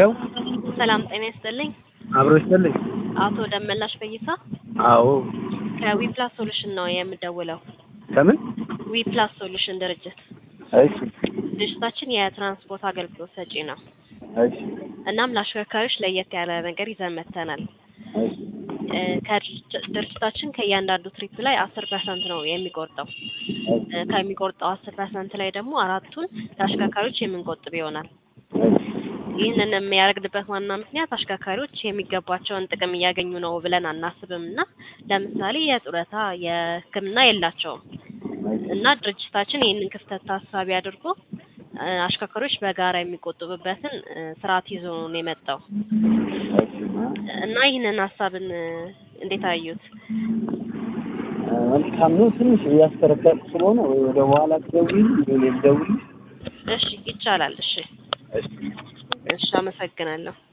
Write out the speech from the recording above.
ሄሎ ሰላም ጤና ይስጥልኝ። አብሮ ይስጥልኝ። አቶ ደመላሽ ፈይሳ አዎ ከዊፕላስ ሶሉሽን ነው የምደውለው። ከምን? ዊፕላስ ሶሉሽን ድርጅት እሺ ድርጅታችን የትራንስፖርት አገልግሎት ሰጪ ነው። እሺ እናም ለአሽከርካሪዎች ለየት ያለ ነገር ይዘን መጥተናል። እሺ እ ከድርጅ- ድርጅታችን ከእያንዳንዱ ትሪፕ ላይ አስር ፐርሰንት ነው የሚቆርጠው። እ ከሚቆርጠው አስር ፐርሰንት ላይ ደግሞ አራቱን ለአሽከርካሪዎች የምንቆጥብ ይሆናል። ይህንን የሚያደርግበት ዋና ምክንያት አሽከርካሪዎች የሚገባቸውን ጥቅም እያገኙ ነው ብለን አናስብም እና ለምሳሌ የጡረታ የሕክምና የላቸውም እና ድርጅታችን ይህንን ክፍተት ታሳቢ አድርጎ እ አሽከርካሪዎች በጋራ የሚቆጥቡበትን እ ስርዓት ይዞ ነው የመጣው እና ይህንን ሀሳብን እ እንዴት አዩት? መልካም ነው። ትንሽ እያስከረከርኩ ስለሆነ ወይ ወደ በኋላ ትደውይልኝ ወይ ልደውልልሽ? እሺ ይቻላል። እሺ እሺ እሺ አመሰግናለሁ።